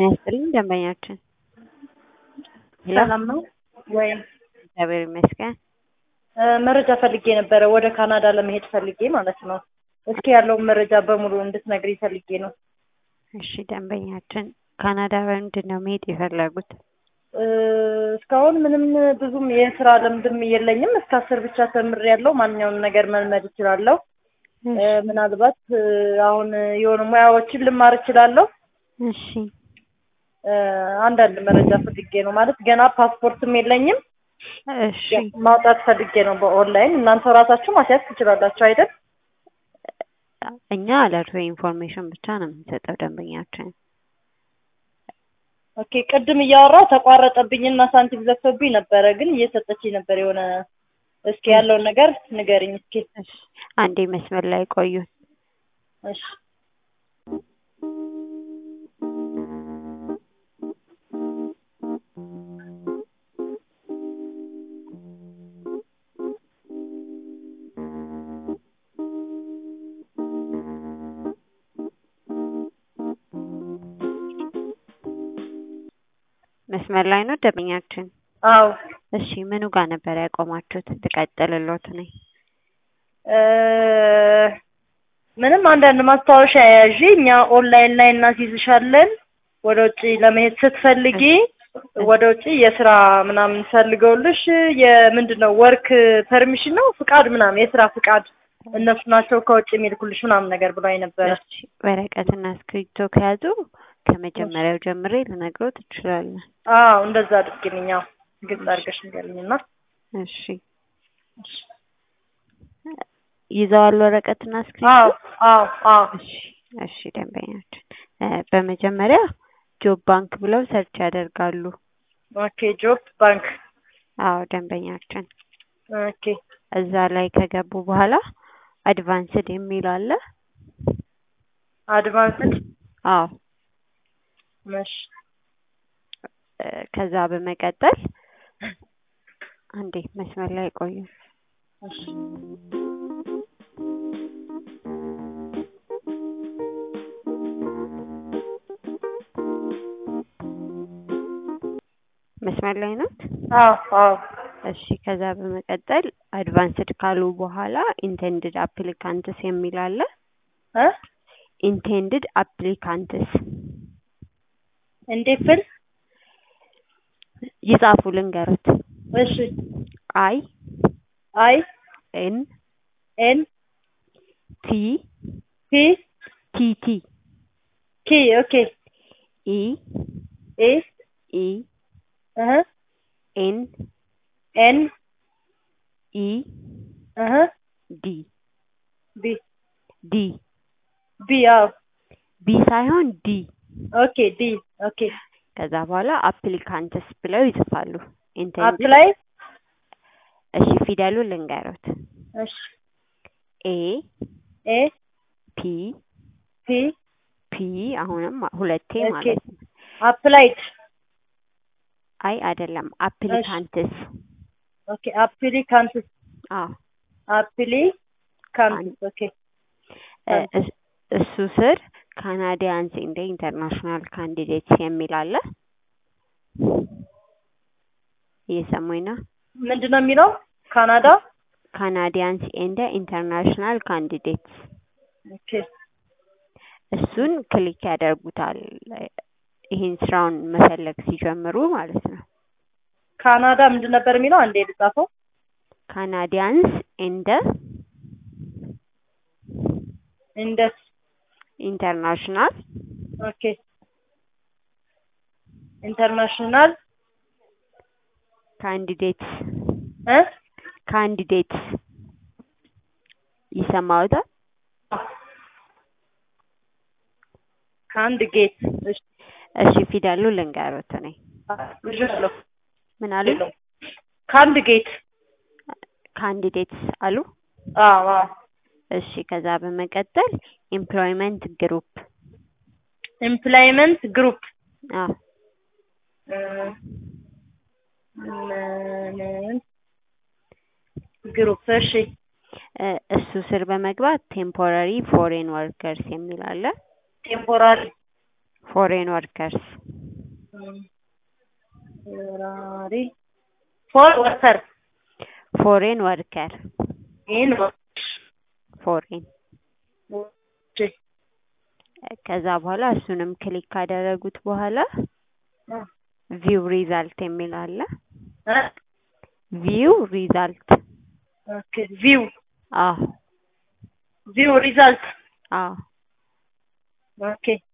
ጤና ይስጥልኝ ደንበኛችን። ሄሎ ሰላም ነው ወይ? እግዚአብሔር ይመስገን። እ መረጃ ፈልጌ ነበረ ወደ ካናዳ ለመሄድ ፈልጌ ማለት ነው። እስኪ ያለውን መረጃ በሙሉ እንድትነግሪኝ ፈልጌ ነው። እሺ ደንበኛችን ካናዳ በምንድን ነው መሄድ የፈለጉት? እ እስካሁን ምንም ብዙም የስራ ልምድም የለኝም። እስከ አስር ብቻ ተምሬያለሁ። ማንኛውንም ነገር መልመድ እችላለሁ። እ ምናልባት እ አሁን የሆኑ ሙያዎችን ልማር እችላለሁ። እሺ እ አንዳንድ መረጃ ፈልጌ ነው ማለት ገና ፓስፖርትም የለኝም። እሺ ማውጣት ፈልጌ ነው በኦንላይን። እናንተ ራሳችሁ ማስያዝ ትችላላችሁ አይደል? እኛ አለርቶ ኢንፎርሜሽን ብቻ ነው የምንሰጠው ደንበኛችን። ኦኬ ቅድም እያወራሁ ተቋረጠብኝና ሳንቲም ዘግቶብኝ ነበረ፣ ግን እየሰጠችኝ ነበር የሆነ እስኪ ያለውን ነገር ንገሪኝ እስኪ። እሺ አንዴ መስመር ላይ ቆዩን። እሺ መስመር ላይ ነው ደንበኛችን። አዎ እሺ ምኑ ጋር ነበር ያቆማችሁት? ልቀጥልሎት ነኝ። እ ምንም አንዳንድ ማስታወሻ ያዢ እኛ ኦንላይን ላይ እናስይዝሻለን። ወደ ውጭ ለመሄድ ስትፈልጊ ወደ ውጭ የስራ ምናምን ፈልገውልሽ የምንድን ነው ወርክ ፐርሚሽን ነው ፍቃድ ምናምን የስራ ፍቃድ እነሱ ናቸው ከውጭ የሚልኩልሽ ምናምን ነገር ብላኝ ነበረ። እሺ ወረቀትና እስክሪብቶ ከያዙ ከመጀመሪያው ጀምሬ ልነግሮት እችላለሁ። አዎ እንደዛ አድርጊልኝ። አዎ ግልጽ አድርገሽ ንገሪኝና እሺ ይዘዋል ወረቀትና አዎ እስክሪብቶ? አዎ አዎ እሺ እሺ ደንበኛችን እ በመጀመሪያ ጆብ ባንክ ብለው ሰርች ያደርጋሉ። ኦኬ ጆብ ባንክ አዎ ደንበኛችን ኦኬ እዛ ላይ ከገቡ በኋላ አድቫንስድ የሚል አለ። አድቫንስድ አዎ መሽ እ ከዛ በመቀጠል አንዴ መስመር ላይ ቆዩ። እሺ መስመር ላይ ነው። አዎ አዎ እሺ ከዛ በመቀጠል አድቫንስድ ካሉ በኋላ ኢንቴንድድ አፕሊካንትስ የሚል አለ። እ ኢንቴንድድ አፕሊካንትስ እንዴት ፍል ይጻፉ ልንገሩት። እሺ አይ አይ ኤን ኤን ቲ ፒ ቲ ቲ ኪ ኦኬ ኢ ኤ ኢ እህ ኤን ኤን ኢ እህ ዲ ቢ ዲ ቢ አዎ ቢ ሳይሆን ዲ ኦኬ ዲ ኦኬ ከዛ በኋላ አፕሊካንትስ ብለው ይጽፋሉ። ኢንቴንድድ አፕላይ እሺ ፊደሉ ልንገሩት። እሺ ኤ ኤ ፒ ፒ ፒ አሁንም ሁለቴ ኦኬ። ማለት ነው። አፕላይድ አይ አይደለም፣ አፕሊካንትስ ኦኬ አፕሊካንትስ አዎ አፕሊካንትስ ኦኬ እ እስ- እሱ ስር ካናዲያንስ እንደ ኢንተርናሽናል ካንዲዴትስ የሚል አለ። እየሰሙኝ ነው? ምንድን ነው የሚለው ካናዳ ካናዲያንስ ኤንደ ኢንተርናሽናል ካንዲዴትስ ኦኬ እሱን ክሊክ ያደርጉታል። ይህን ስራውን መፈለግ ሲጀምሩ ማለት ነው። ካናዳ ምንድን ነበር የሚለው አንዴ ልጻፈው ካናዲያንስ ኤንደ ኢንደስ ኢንተርናሽናል ኦኬ ኢንተርናሽናል ካንዲዴትስ እ ካንዲዴትስ ይሰማዎታል? ከአንድ ጌት እሺ እሺ ፊደሉ ልንገሩት እኔ ልጅለሁ ምን አሉ? ከአንድ ጌት ካንዲዴትስ አሉ። አዎ አዎ እሺ ከዛ በመቀጠል ኤምፕሎይመንት ግሩፕ ኤምፕላይመንት ግሩፕ አዎ ግሩፕ እሺ እ እሱ ስር በመግባት ቴምፖራሪ ፎሬን ወርከርስ የሚል አለ። ቴምፖራሪ ፎሬን ወርከርስ ቴምፖራሪ ፎር ወርከር ፎሬን ወርከር ኢን ፎሬን ከዛ በኋላ እሱንም ክሊክ ካደረጉት በኋላ ቪው ሪዛልት የሚል አለ። ቪው ሪዛልት ኦኬ ቪው አዎ ቪው ሪዛልት አዎ ኦኬ